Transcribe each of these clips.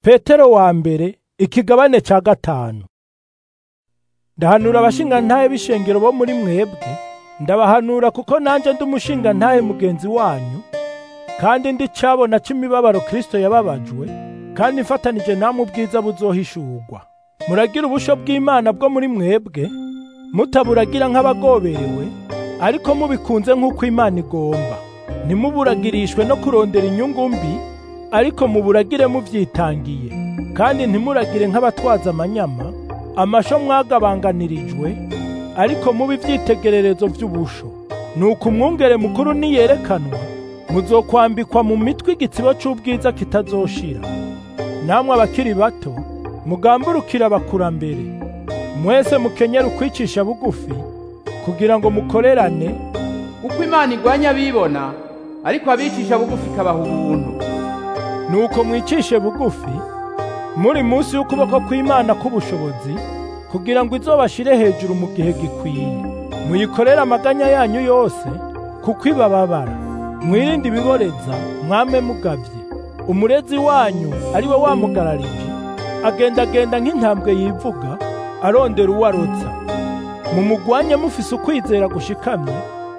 Petero wa mbere ikigabane ca gatanu ndahanura abashingantahe b'ishengero bo muri mwebwe ndabahanura kuko nanje ndi umushingantahe mugenzi wanyu kandi ndi cabona c'imibabaro Kristo yababajwe kandi mfatanije namwe ubwiza buzohishurwa muragira ubusho bw'Imana bwo muri mwebwe mutaburagira nk'abagoberewe ariko mubikunze nk'uko Imana igomba ntimuburagirishwe no kurondera inyungu mbi ariko muburagire muvyitangiye kandi ntimuragire nk'abatwaza amanyama amasho mwagabanganirijwe ariko mubi ivyitegererezo vy'ubusho nuko umwungere mukuru niyerekanwa muzokwambikwa mu mitwe igitsibo c'ubwiza kitazoshira namwe abakiri bato mugamburukira abakurambere mwese mukenyera ukwicisha bugufi kugira ngo mukorerane uko imana igwanya abibona ariko abicisha bugufi ikabaha ubuntu nuko mwicishe bugufi muri munsi y'ukuboko kw'Imana k'ubushobozi kugira ngo izobashire hejuru mu gihe gikwiye muyikorere amaganya yanyu yose kuko ibababara mwirinde ibiboreza mwame mugavye umurezi wanyu ari we wamugararije agendagenda nk'intambwe yivuga arondera uwo arotsa mumugwanye mufise ukwizera gushikamye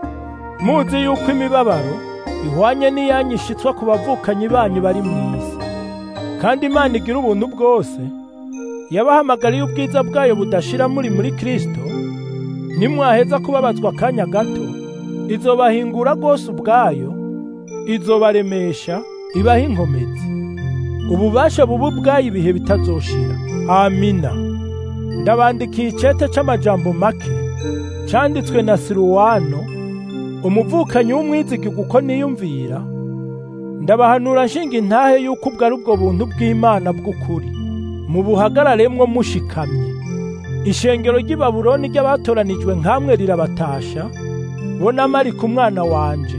muzi yuko imibabaro ihwanye n'iyanyu ishitswa ku bavukanyi banyu bari mw'isi kandi Imana igira ubuntu bwose yabahamagariye ubwiza bwayo budashira muri muri Kristo nimwaheza kubabazwa akanya gato izobahingura rwose ubwayo izobaremesha ibaha inkomezi ububasha bubu bwayo ibihe bitazoshira amina ndabandikiye icete c'amajambo make canditswe na Siruwano umuvukanyi w'umwizigirwa uko niyumvira ndabahanura nshinga intahe yuko ubwo ari ubwo buntu bw'Imana bw'ukuri mubuhagararemwo mushikamye ishengero ry'i Babuloni ry'abatoranijwe nkamwe rirabatasha bo na Mariko umwana wanje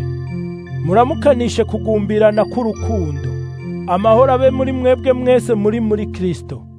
muramukanishe kugumbirana k'urukundo amahoro abe muri mwebwe mwese muri muri Kristo